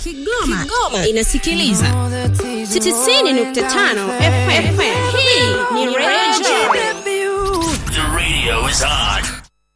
Kigoma, Kigoma inasikiliza 90.5 FM. Hii ni Radio The radio is on.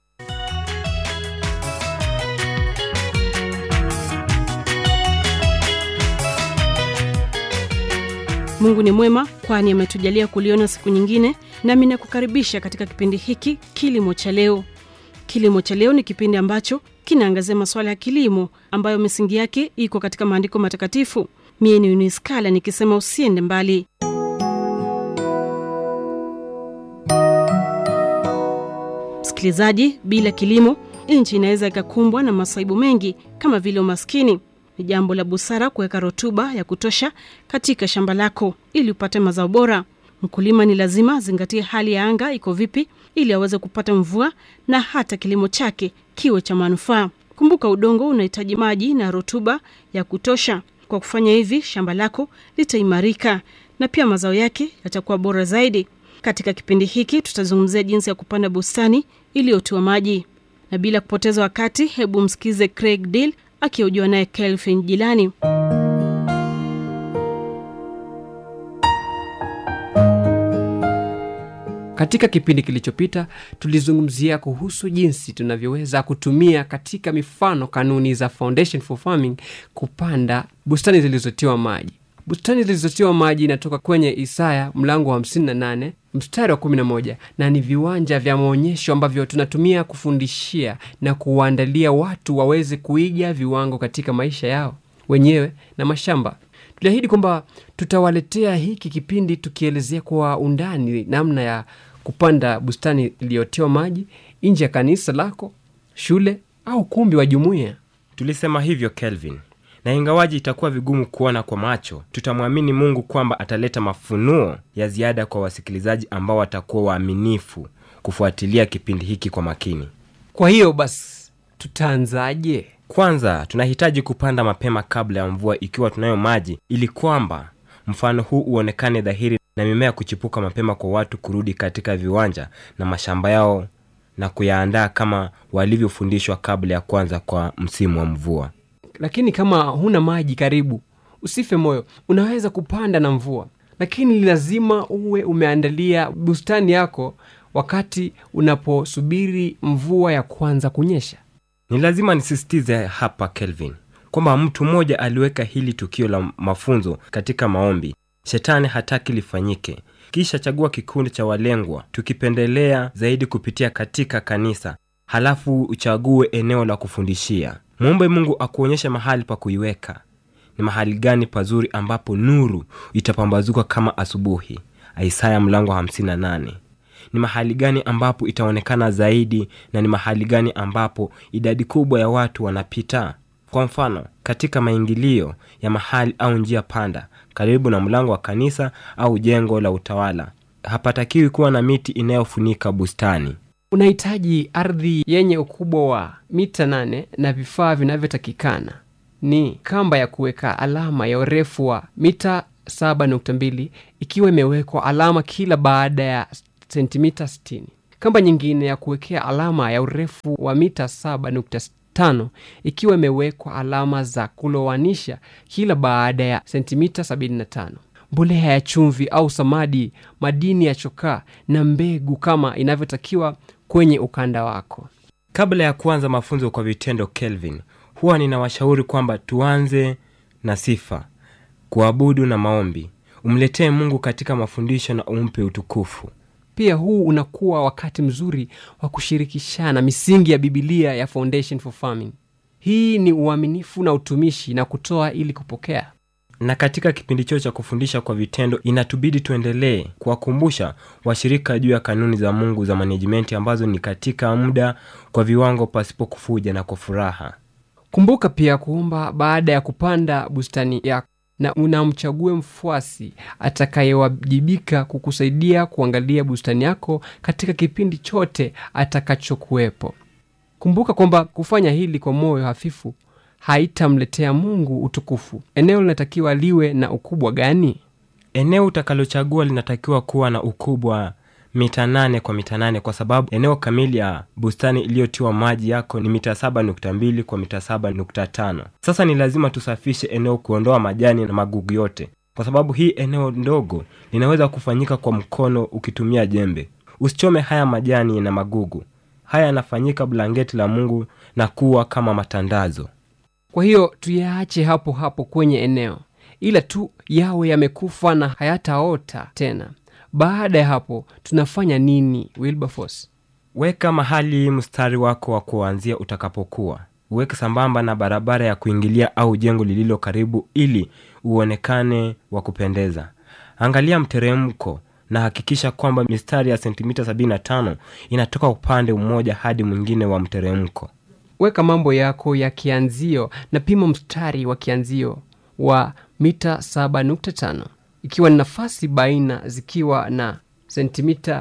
Mungu ni mwema, kwani ametujalia kuliona siku nyingine, nami nakukaribisha katika kipindi hiki Kilimo cha Leo. Kilimo cha Leo ni kipindi ambacho kinaangazia masuala ya kilimo ambayo misingi yake iko katika maandiko matakatifu. Mie ni Uniskala nikisema usiende mbali. Msikilizaji, bila kilimo nchi inaweza ikakumbwa na masaibu mengi kama vile umaskini. Ni jambo la busara kuweka rutuba ya kutosha katika shamba lako ili upate mazao bora. Mkulima ni lazima azingatie hali ya anga iko vipi ili aweze kupata mvua na hata kilimo chake kiwe cha manufaa. Kumbuka, udongo unahitaji maji na rutuba ya kutosha. Kwa kufanya hivi, shamba lako litaimarika na pia mazao yake yatakuwa bora zaidi. Katika kipindi hiki tutazungumzia jinsi ya kupanda bustani iliyotiwa maji, na bila kupoteza wakati, hebu msikize Craig Deal akihojiwa naye Kelvin Jilani. Katika kipindi kilichopita tulizungumzia kuhusu jinsi tunavyoweza kutumia katika mifano kanuni za Foundation for Farming kupanda bustani zilizotiwa maji. Bustani zilizotiwa maji inatoka kwenye Isaya mlango wa 58 mstari wa 11 na ni viwanja vya maonyesho ambavyo tunatumia kufundishia na kuwaandalia watu waweze kuiga viwango katika maisha yao wenyewe na mashamba. Tuliahidi kwamba tutawaletea hiki kipindi tukielezea kwa undani namna ya kupanda bustani iliyotiwa maji nje ya kanisa lako, shule au kumbi wa jumuiya. Tulisema hivyo Kelvin, na ingawaji itakuwa vigumu kuona kwa macho, tutamwamini Mungu kwamba ataleta mafunuo ya ziada kwa wasikilizaji ambao watakuwa waaminifu kufuatilia kipindi hiki kwa makini. Kwa hiyo basi, tutaanzaje? Kwanza tunahitaji kupanda mapema kabla ya mvua, ikiwa tunayo maji, ili kwamba mfano huu uonekane dhahiri na mimea kuchipuka mapema kwa watu kurudi katika viwanja na mashamba yao na kuyaandaa kama walivyofundishwa kabla ya kwanza kwa msimu wa mvua. Lakini kama huna maji karibu, usife moyo, unaweza kupanda na mvua, lakini lazima uwe umeandalia bustani yako wakati unaposubiri mvua ya kwanza kunyesha. Ni lazima nisisitize hapa Kelvin kwamba mtu mmoja aliweka hili tukio la mafunzo katika maombi. Shetani hataki lifanyike. Kisha chagua kikundi cha walengwa, tukipendelea zaidi kupitia katika kanisa, halafu uchague eneo la kufundishia. Mwombe Mungu akuonyeshe mahali pa kuiweka. Ni mahali gani pazuri ambapo nuru itapambazuka kama asubuhi? Isaya mlango wa 58. Ni mahali gani ambapo itaonekana zaidi, na ni mahali gani ambapo idadi kubwa ya watu wanapita? Kwa mfano, katika maingilio ya mahali au njia panda karibu na mlango wa kanisa au jengo la utawala, hapatakiwi kuwa na miti inayofunika bustani. Unahitaji ardhi yenye ukubwa wa mita nane na vifaa vinavyotakikana ni kamba ya kuweka alama ya urefu wa mita 7.2 ikiwa imewekwa alama kila baada ya sentimita 60. Kamba nyingine ya kuwekea alama ya urefu wa mita 7.5 ikiwa imewekwa alama za kulowanisha kila baada ya sentimita 75. Mbolea ya chumvi au samadi, madini ya chokaa na mbegu kama inavyotakiwa kwenye ukanda wako. Kabla ya kuanza mafunzo kwa vitendo, Kelvin, huwa ninawashauri kwamba tuanze na sifa, kuabudu na maombi. Umletee Mungu katika mafundisho na umpe utukufu. Pia huu unakuwa wakati mzuri wa kushirikishana misingi ya Bibilia ya Foundation for Farming. Hii ni uaminifu na utumishi na kutoa ili kupokea. Na katika kipindi choo cha kufundisha kwa vitendo, inatubidi tuendelee kuwakumbusha washirika juu ya kanuni za Mungu za manejimenti ambazo ni katika muda, kwa viwango, pasipo kufuja na kwa furaha. Kumbuka pia kuomba baada ya kupanda bustani yako, na unamchague mfuasi atakayewajibika kukusaidia kuangalia bustani yako katika kipindi chote atakachokuwepo. Kumbuka kwamba kufanya hili kwa moyo hafifu haitamletea Mungu utukufu. Eneo linatakiwa liwe na ukubwa gani? Eneo utakalochagua linatakiwa kuwa na ukubwa mita nane kwa mita nane kwa sababu eneo kamili ya bustani iliyotiwa maji yako ni mita saba nukta mbili kwa mita saba nukta tano sasa ni lazima tusafishe eneo kuondoa majani na magugu yote kwa sababu hii eneo ndogo linaweza kufanyika kwa mkono ukitumia jembe usichome haya majani na magugu haya yanafanyika blanketi la mungu na kuwa kama matandazo kwa hiyo tuyaache hapo hapo kwenye eneo ila tu yawe yamekufa na hayataota tena baada ya hapo tunafanya nini wilberforce weka mahali mstari wako wa kuanzia utakapokuwa uweke sambamba na barabara ya kuingilia au jengo lililo karibu ili uonekane wa kupendeza angalia mteremko na hakikisha kwamba mistari ya sentimita 75 inatoka upande mmoja hadi mwingine wa mteremko weka mambo yako ya kianzio na pima mstari wa kianzio wa mita 7.5 ikiwa ni nafasi baina zikiwa na sentimita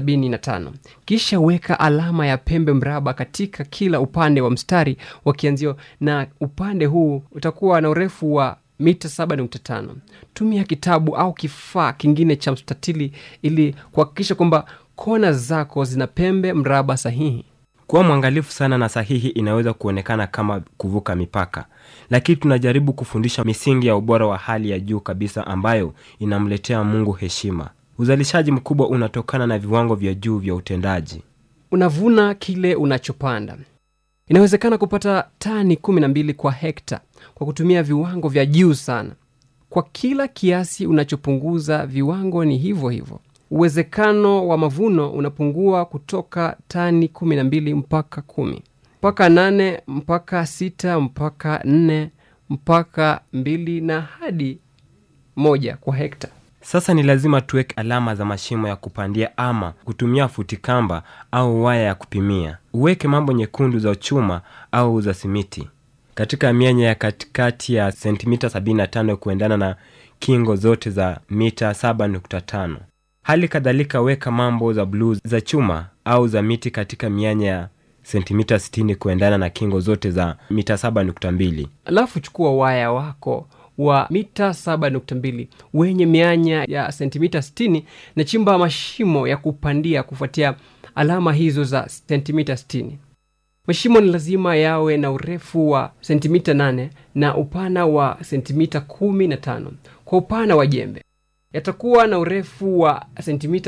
75 kisha weka alama ya pembe mraba katika kila upande wa mstari wa kianzio na upande huu utakuwa na urefu wa mita 7.5 tumia kitabu au kifaa kingine cha mstatili ili kuhakikisha kwamba kona zako zina pembe mraba sahihi kuwa mwangalifu sana na sahihi inaweza kuonekana kama kuvuka mipaka lakini tunajaribu kufundisha misingi ya ubora wa hali ya juu kabisa ambayo inamletea mungu heshima uzalishaji mkubwa unatokana na viwango vya juu vya utendaji unavuna kile unachopanda inawezekana kupata tani 12 kwa hekta kwa kutumia viwango vya juu sana kwa kila kiasi unachopunguza viwango ni hivyo hivyo uwezekano wa mavuno unapungua kutoka tani 12 mpaka 1 mpaka 8 mpaka 6 mpaka 4 mpaka 2 na hadi moja kwa hekta sasa ni lazima tuweke alama za mashimo ya kupandia ama kutumia futikamba au waya ya kupimia uweke mambo nyekundu za chuma au za simiti katika mianya ya katikati ya sentimita 75 kuendana na kingo zote za mita 7.5 hali kadhalika weka mambo za bluu za chuma au za miti katika mianya ya sentimita 60 kuendana na kingo zote za mita 7.2 alafu chukua waya wako wa mita 7.2 wenye mianya ya sentimita 60 na chimba mashimo ya kupandia kufuatia alama hizo za sentimita 60 mashimo ni lazima yawe na urefu wa sentimita 8 na upana wa sentimita 15 kwa upana wa jembe yatakuwa na urefu wa sentimita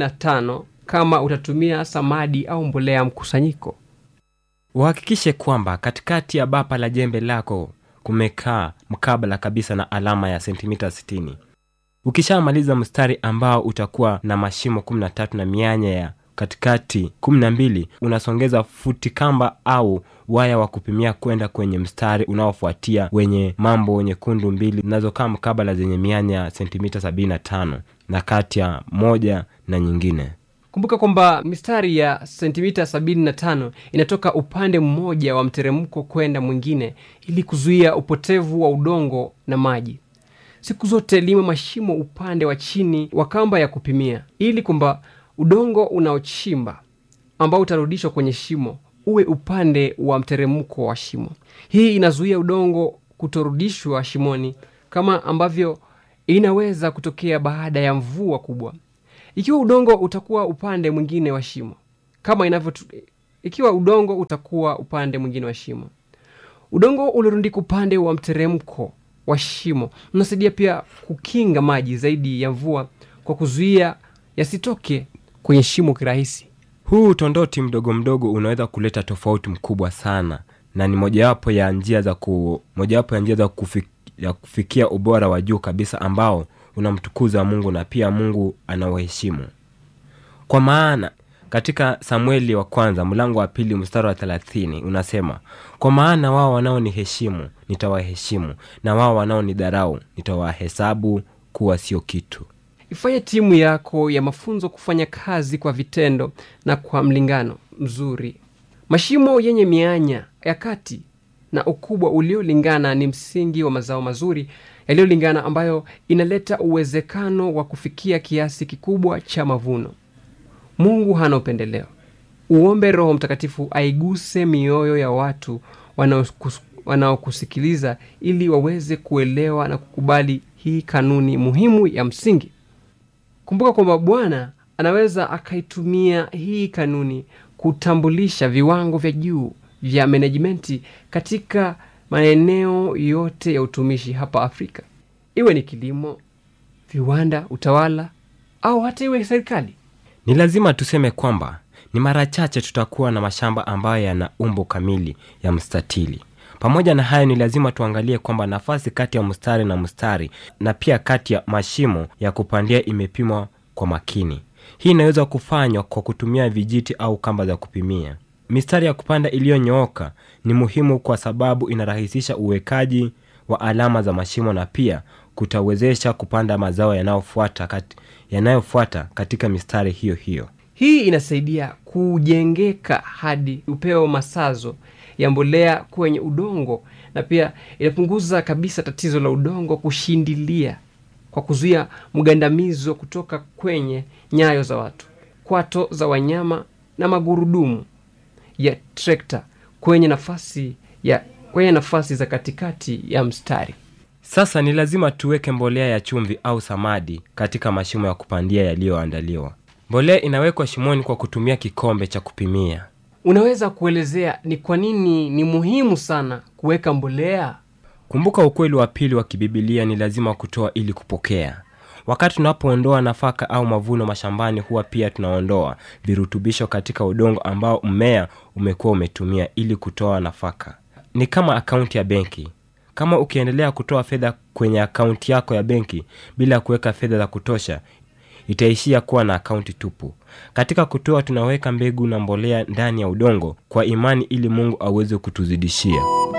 15 kama utatumia samadi au mbolea mkusanyiko uhakikishe kwamba katikati ya bapa la jembe lako kumekaa mkabala kabisa na alama ya sentimita 60 ukishamaliza mstari ambao utakuwa na mashimo 13 na mianya ya katikati 12 unasongeza futi kamba au waya wa kupimia kwenda kwenye mstari unaofuatia wenye mambo nyekundu mbili zinazokaa mkabala zenye mianya ya sentimita 75 na kati ya moja na nyingine kumbuka kwamba mistari ya sentimita 75 inatoka upande mmoja wa mteremko kwenda mwingine ili kuzuia upotevu wa udongo na maji siku zote lima mashimo upande wa chini wa kamba ya kupimia ili kwamba udongo unaochimba ambao utarudishwa kwenye shimo uwe upande wa mteremko wa shimo hii inazuia udongo kutorudishwa shimoni kama ambavyo inaweza kutokea baada ya mvua kubwa ikiwa udongo utakuwa upande mwingine wa shimo kama inavyo ikiwa udongo utakuwa upande mwingine wa shimo udongo uliorundika upande wa mteremko wa shimo unasaidia pia kukinga maji zaidi ya mvua kwa kuzuia yasitoke kwenye shimo kirahisi huu utondoti mdogo mdogo unaweza kuleta tofauti mkubwa sana na ni mojawapo ya njia za ku, mojawapo ya njia za kufik, ya kufikia ubora wa juu kabisa ambao unamtukuza mungu na pia mungu anauheshimu kwa maana katika samueli wa kwanza mlango wa pili mstari wa thelathini unasema kwa maana wao wanaoniheshimu nitawaheshimu na wao wanaonidharau nitawahesabu kuwa sio kitu ifanye timu yako ya mafunzo kufanya kazi kwa vitendo na kwa mlingano mzuri mashimo yenye mianya ya kati na ukubwa uliolingana ni msingi wa mazao mazuri yaliyolingana ambayo inaleta uwezekano wa kufikia kiasi kikubwa cha mavuno mungu hana upendeleo uombe roho mtakatifu aiguse mioyo ya watu wanaokus- wanaokusikiliza ili waweze kuelewa na kukubali hii kanuni muhimu ya msingi kumbuka kwamba bwana anaweza akaitumia hii kanuni kutambulisha viwango vya juu vya menejimenti katika maeneo yote ya utumishi hapa Afrika, iwe ni kilimo, viwanda, utawala au hata iwe serikali. Ni lazima tuseme kwamba ni mara chache tutakuwa na mashamba ambayo yana umbo kamili ya mstatili. Pamoja na hayo, ni lazima tuangalie kwamba nafasi kati ya mstari na mstari na pia kati ya mashimo ya kupandia imepimwa kwa makini. Hii inaweza kufanywa kwa kutumia vijiti au kamba za kupimia. Mistari ya kupanda iliyonyooka ni muhimu kwa sababu inarahisisha uwekaji wa alama za mashimo na pia kutawezesha kupanda mazao yanayofuata kati, yanayofuata katika mistari hiyo hiyo. Hii inasaidia kujengeka hadi upeo masazo ya mbolea kwenye udongo na pia inapunguza kabisa tatizo la udongo kushindilia kwa kuzuia mgandamizo kutoka kwenye nyayo za watu, kwato za wanyama na magurudumu ya trekta kwenye nafasi ya kwenye nafasi za katikati ya mstari. Sasa ni lazima tuweke mbolea ya chumvi au samadi katika mashimo ya kupandia yaliyoandaliwa. Mbolea inawekwa shimoni kwa kutumia kikombe cha kupimia. Unaweza kuelezea ni kwa nini ni muhimu sana kuweka mbolea? Kumbuka ukweli wa pili wa kibibilia ni lazima kutoa ili kupokea. Wakati tunapoondoa nafaka au mavuno mashambani, huwa pia tunaondoa virutubisho katika udongo ambao mmea umekuwa umetumia ili kutoa nafaka. Ni kama akaunti ya benki. Kama ukiendelea kutoa fedha kwenye akaunti yako ya benki bila kuweka fedha za kutosha, itaishia kuwa na akaunti tupu. Katika kutoa, tunaweka mbegu na mbolea ndani ya udongo kwa imani, ili Mungu aweze kutuzidishia.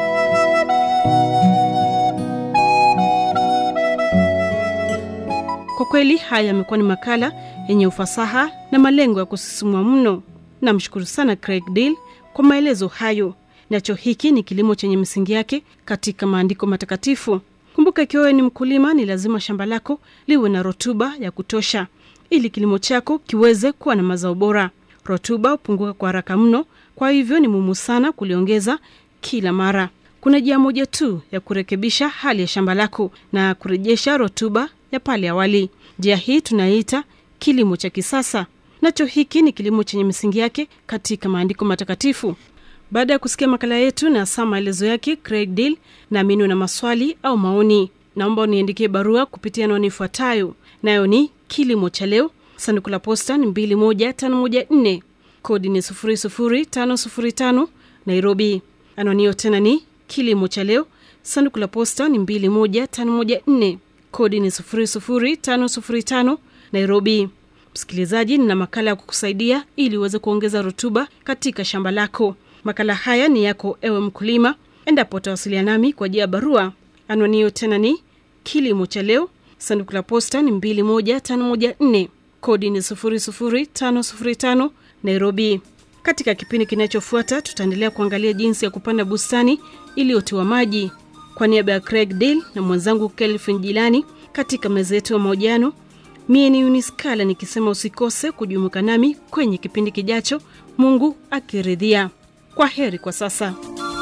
Kwa kweli haya yamekuwa ni makala yenye ufasaha na malengo ya kusisimua mno. Namshukuru sana Craig Deal kwa maelezo hayo. Nacho hiki ni kilimo chenye misingi yake katika maandiko matakatifu. Kumbuka, ikiwa wewe ni mkulima, ni lazima shamba lako liwe na rutuba ya kutosha ili kilimo chako kiweze kuwa na mazao bora. Rutuba hupunguka kwa haraka mno, kwa hivyo ni muhimu sana kuliongeza kila mara. Kuna njia moja tu ya kurekebisha hali ya shamba lako na kurejesha rutuba ya pale awali. Njia hii tunaiita kilimo cha kisasa. Nacho hiki ni kilimo chenye misingi yake katika maandiko matakatifu. Baada ya kusikia makala yetu na saa maelezo yake Craig Deal, naamini una maswali au maoni, naomba uniandikie barua kupitia anwani ifuatayo, nayo ni kilimo cha leo, sanduku la posta ni 21514 kodi ni 00505 Nairobi. Anwani hiyo tena ni kilimo cha leo, sanduku la posta ni 21514 kodi ni 00505 Nairobi. Msikilizaji, nina makala ya kukusaidia ili uweze kuongeza rutuba katika shamba lako. Makala haya ni yako ewe mkulima, endapo utawasiliana nami kwa njia ya barua. Anwani hiyo tena ni kilimo cha leo, sanduku la posta ni 21514 kodi ni 00505 Nairobi. Katika kipindi kinachofuata tutaendelea kuangalia jinsi ya kupanda bustani iliyotiwa maji. Kwa niaba ya Craig Deal na mwenzangu Kelvin Jilani katika meza yetu ya mahojiano, mie ni Uniskala nikisema usikose kujumuika nami kwenye kipindi kijacho, Mungu akiridhia. Kwa heri kwa sasa.